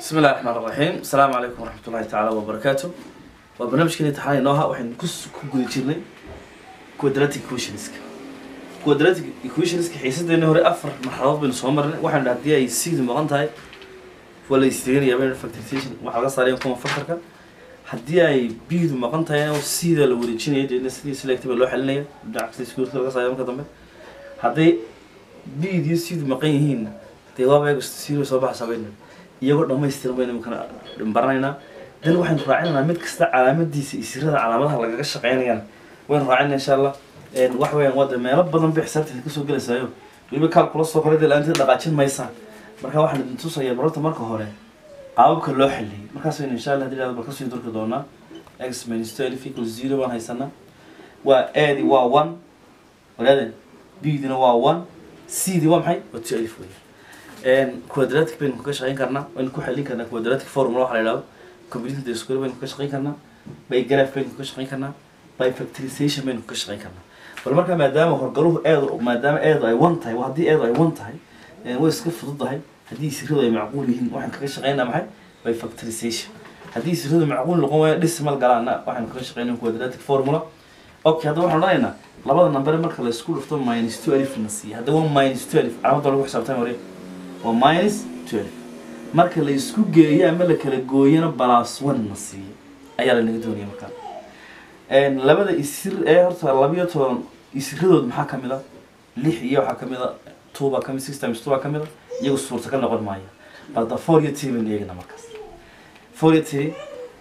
بسم الله الرحمن الرحيم السلام عليكم ورحمة الله تعالى وبركاته وبرنامجكني امتحان inoo ha waxaynu kus ku guda jirnay quadratic equationska quadratic equationska xiisadeena hore afar marxaladood baynu soo marnay waxaynu dhahay haddii ay sidu maqan tahay waa la istiganayaa baynu factorization waxaa laga saaraya kuma factorka haddii ay bdu maqan tahay oo sida la wareejinaya deedna sidii selective loo xalinaya dhinaca kasta iskuulka laga saaraya marka dambe hadday bd iyo sidu maqan yihiin dee waaba eego sida soo baxaysaa baynu iyagoo dhamaystiran baynu imikana baranaynaa dan waxaynu raacinaynaa mid kasta calaamadiisa iyo sirada calaamadaha lagaga shaqeynayaan waynu raacinaa insha allah wax weeyaan waa dee meelo badan bay xisaabteeda kasoo gelaysayo weliba kaal kula soo koray dee la-aanteed dhaqaajin maysaa marka waxaan idin tusayaa barorta marka hore qaababka loo xaliyay markaas waynu insha allah hadii dhahdo bal kasoo durki doonaa x minus twelve equal zero baan haysanaa waa adi waa one walaadeen bdina waa one cdi waa maxay waa twelve weeyaan quadratic baynu kaga shaqeyn karnaa waynu ku xalin karnaa quadratic formula waxa la yidhahdo computing the square baynu kaga shaqeyn karnaa by graph baynu kaga shaqeyn karnaa by factorization baynu kaga shaqeyn karnaa bal markaa maadaama horgaluhu eed maadaama eedu ay one tahay haddii eedu ay one tahay way iska fududahay haddii siradu ay macquul yihiin waxaan kaga shaqeynaa maxay by factorization haddii siradu macquul noqon waayo decimal galaana waxaynu kaga shaqeynaa quadratic formula okay hadda waxaan odhanaynaa labada number marka la isku dhufto minus two alif na siiya hadda waa minus two alif calaamada lagu xisaabtami hore waa minus twelve marka la isku geeyo ama la kala gooyana balas one na siiyo ayaa lanaga doonaya markaa labada isir ee horta labiyo toban isiradood maxaa kamid a lix iyo waxaa kamid a two baa kamid six times two baa kamid a iyagu suurta ka noqon maaya balda four iyo three baynu eegna markaas four iyo three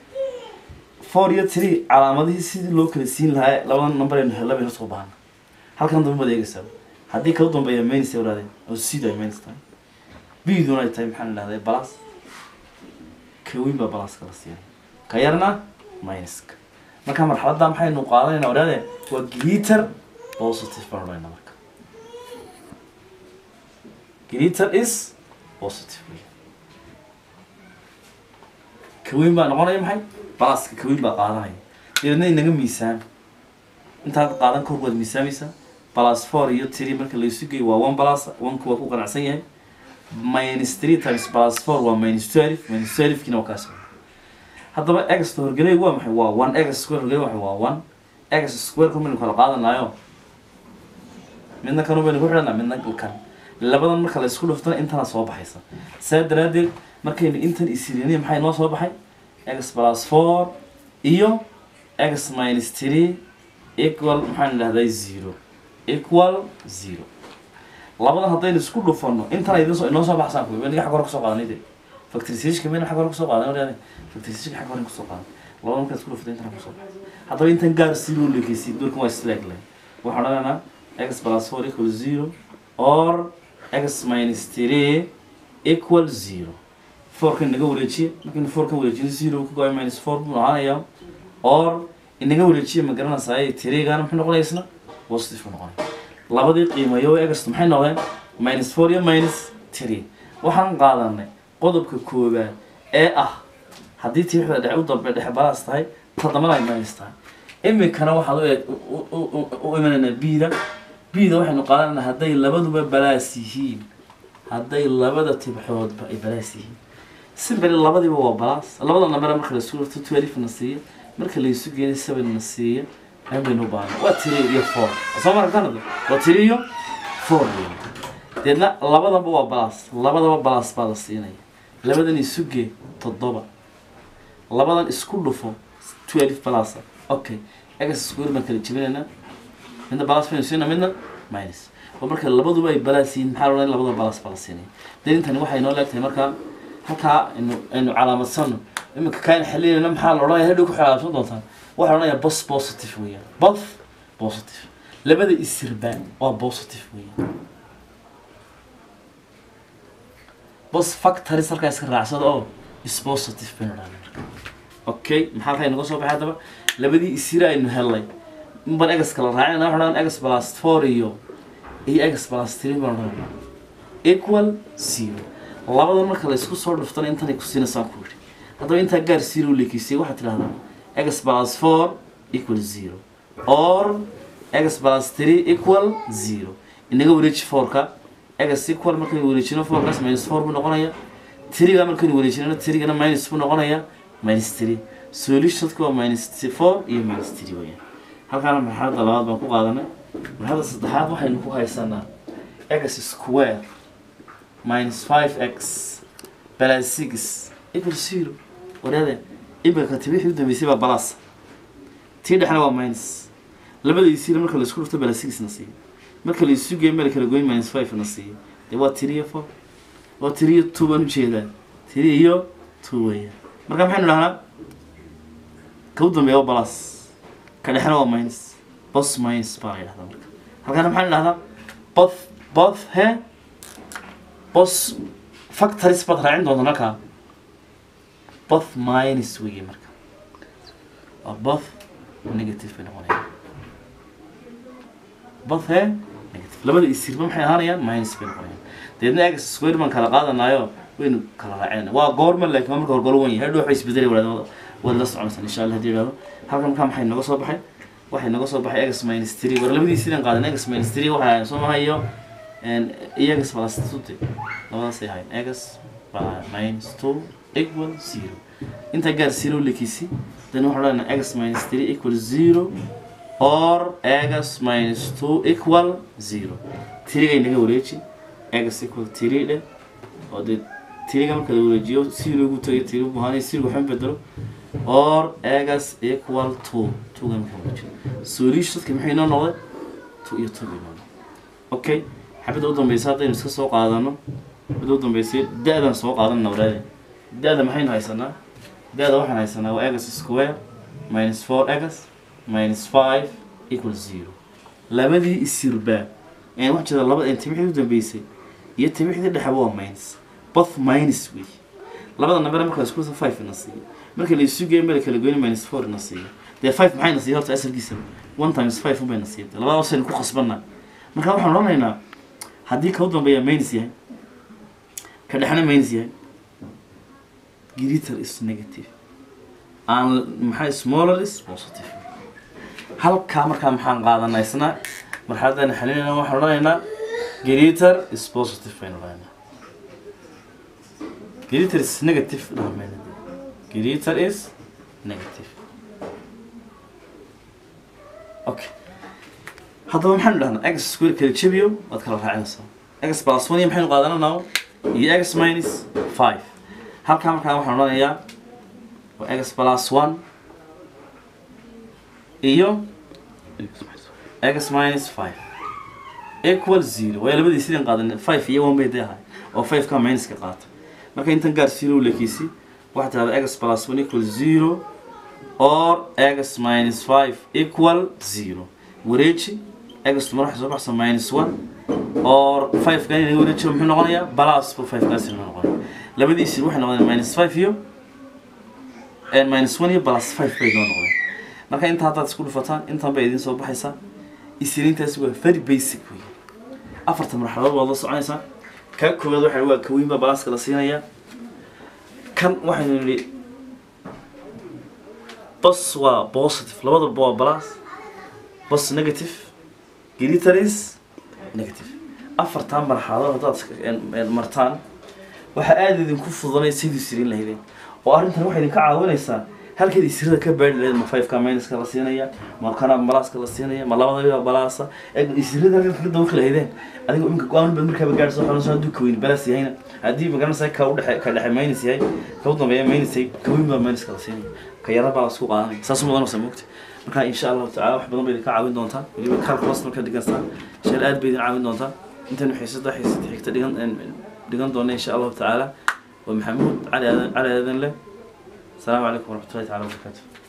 four iyo three calaamadihii sidii loo kala siin lahaa labada number aynu hella baynu soo bahana halkan dambe baad eegaysaa haddii kala dambeeya minus ay waraadeen oo sidu ay minus tahay biduna ay tahay maxaan idhahday balas ka weyn baa balaska la siiyay ka yarna minuska marka marxaladda maxaynu qaadanayna odhaade waa glitter positive baan odhanayna marka glitter is positive wey ka weyn baa noqonaya maxay balaska ka weyn baa qaadanaya deedna inaga miisaan intaad qaadan kor waad miisaamaysaa balas four iyo three marka la isu geeyo waa one balas oneka waa ku qanacsan yahay minus three times plus four waa minus twelve minus twelve kina waa kaas haddaba x horgeleygu waa maxay waa one x square horgeley waa waa one x square ku maynu kala qaadanayo midna kanu baynu ku xidhanaa midna kan labadan marka la isku dhuftana intana soo baxaysa saa daraadeed markaynu intan isiriniy maxay noo soo baxay x plus four iyo x minus three equal maxaan idhahday zero equal zero labadan haddaynu isku dhufano intana idin soo inoo soo baxsaan kuwi waniga xag hore kusoo qaadanay de factorization mayna xag hore kusoo qaadan wadaane factorization xag hore kusoo qaadan labada markaad isku dhufato intana kusoo baxay haddaba intan gaar si loo leekaysiy doorkan waa slack line waxaan odhanaynaa x plus four equal zero or x minus three equal zero fourkan inaga wareejiye markaynu fourkan wareejino zero ka go-ay minus four buu ahaanayaa or inaga wareejiye ma garanaysaa three-gaana muxuu noqonaya isna positive buu noqonaya labadii qiimayo ext maxay noqdeen minus four iyo minus three waxaan qaadanay qodobka koowaad ee ah haddii tiixda dhexe u dambe dhexe balaas tahay todobana ay minus tahay iminkana waxaad u eeg u imanaynaa bida bida waxaynu qaadanaynaa hadday labaduba balaas yihiin hadday labada tibxoodba ay balaas yihiin simbali labadiiba waa balaas labada nambera marka la isu dhufto twelve na siiya marka la isu geeyo seven na siiya aan baynu u baahna waa tiri iyo four soo mara kanada waa tiri iyo four wey deedna labadanba waa balas labadaba balas baa la siinaya labadan isuge toddoba labadan isku dhufo twelve balasa okay egas square baan kala jebinaynaa midna balas baynu siinaa midna minus oo marka labaduba ay balas yihiin maxaa loo labada balas baa la siinaya dee intani waxay noo leegtahay markaa halkaa aynu aynu calaamadsano iminka kaan xalinayna maxaa la odhanaya hadhow ku xalaabsan doontaan waxaa odhanaya bos positive weeyaan both positive labada isirbaan waa positive weeyaan bos factories halkaa iska raacsada oo is positive baynu odhanay marka okay maxaa halkaa inaga soo baxay haddaba labadii isira aynu helnay inbaan egas kala raacina waxaan odhan egas plus four iyo iyo egas plus three baan odhanayna equal zero labadan marka la isku soo dhuftana intanay ku siinaysaan ku yidhi haddaba intaa gaar zero leekiisay waxaad tidhahdaa x plus four equal zero or x plus three equal zero inaga wareeji fourka x equal markay wareejino fourkaas minus four buu noqonaya tiriga markaynu wareejinayno tirigana minus buu noqonayaa minus three solutionka waa minus four iyo minus three weeyaan halkaana marxaladda labaad baan ku qaadanay marxaladda saddexaad waxaynu ku haysanaa x square minus five x plus six equal zero waraade imika timi wixii u dambeysay baa balas tii dhexna waa minus labadiisiina marka laisku dhufto bala six na siiyo marka la isu geeyo meel kala goyn minus five na siiyo dee waa three iyo four waa three iyo two baan ujeedaa three iyo two weeyaan marka maxaynu dhahnaa ka u dambeeya waa balas ka dhexna waa minus bos minus baa la yidhahdaa marka halkaana maxaynu dhahdaa both both he bos factories baad raacin doonta halkaa both minus weeye marka waa both negative bay noqonayaan both he negative labada isirba maxay ahaanayaan minus bay noqonayaan deedna x square baan kala qaadanaayo waynu kala raacinayna waa goorma laakiin waa marka horgolo wan yahay hadhow waxay isbedelay wadaadada waad la soconaysaa insha allah hadii idhahdo halkan markaa maxay naga soo baxay waxay naga soo baxay x minus three war labadii sidaan qaadan x minus three waxay ahayn soo maha iyo iyo x plus two de labadaasay ahayn x minus two equal zero intaa gaar zero lekisi then waxaan odhanaa x minus three equal zero or x minus two equal zero tirigay naga wareeji x equal three dhe oo dee tiriga marka la wareejiyo zero ugu tagay tiri bu ahaanay zero waxaan bedelo or x equal two two ga marka wareejiyo solutionska maxay noo noqday two iyo two bay noo noqday okay xabadda u dambeysa haddaynu iska soo qaadano xabadda u dambeysay da-dan soo qaadanna walaade da-da maxaynu haysanaa da-da waxaan haysanaa waa x square minus four x minus five equal zero labadii isirbaa een wax jira laba een timixdii u dambeysay iyo timixdii dhexeba waa minus both minus wey labada number marka la isku dhufto five na siiyo marka la isu geeyo meel kala goyni minus four na siiyo dee five maxay na siiyo horta asalkiisa one times five unbay na siiyo labada hoosaynu ku khasbanaa marka waxaan odhanaynaa haddii ka u dambeeya minus yahay ka dhexna minus yahay greater is negative aan maxay smaller is positive halkaa markaa maxaan qaadanaa isna marxaladan xalinayna waxaan odhanaynaa greater is positive baynu odhanaynaa greater is negative dhamayna greater is negative okay haddaba maxaynu dhahnaa x square kala jabiyo waad kala raacinaysaa x plus one iyo maxaynu qaadananaa iyo x minus five halkaa markaa waxaan odhanayaa waa x plus one iyo x minus five equal zero waayo labadii sidaan qaadan five iyo one bay dee ahay oo five ka minuska qaata marka intan gaar zero lekiisi waxaa tirahdaa x plus one equal zero or x minus five equal zero wareeji x mar waxay soo baxsa minus one or five kan inaga wareejiyo muxuu noqonayaa plus bu five kaas inoo noqonaya labadiisi waxay noqdeen minus five iyo minus one iyo plus five bay noo noqdeen marka inta haddaad isku dhufataan intan bay idiin soo baxaysaa isirintaasi waa very basic wey afarta marxaladood waad la soconaysaa ka koowaad waxa waa kaweyn baa balaaska la siinayaa kan waxaynu nidhi bas waa positive labadaba waa balaas bas negative glitteris negative afartan marxaladood haddaad martaan waxaa aada idinku fududanay sidii sirin lahaydeen oo arrintan waxay idinka caawinaysaa halkeed isirada ka baari lahayd ma fiveka minuska la siinaya ma kana balaaska la siinaya ma labadaba balaasa isirada halkeed kaga dawaqi lahaydeen adiga imika go-aan baad markaaba gaadhso xanuunsan hadduu kaweyn balaas yahayna haddii magaranaysa ka udhexe ka dhexe minus yahay ka u dambeeya minus yahay kaweyn baa minuska la siinaya ka yara baa lasku qaadanaya saas mudanaysa moogta marka insha allahu tacala wax badan bay idinka caawin doontaa weliba calculus marka dhigansaan sheel aad bay idin caawin doontaa intaynu xiisada xiisada xigta dhigan dhigan doona insha allahu tacaala waa maxamuud cali aadan cali aadan leh السلام عليكم ورحمة الله تعالى وبركاته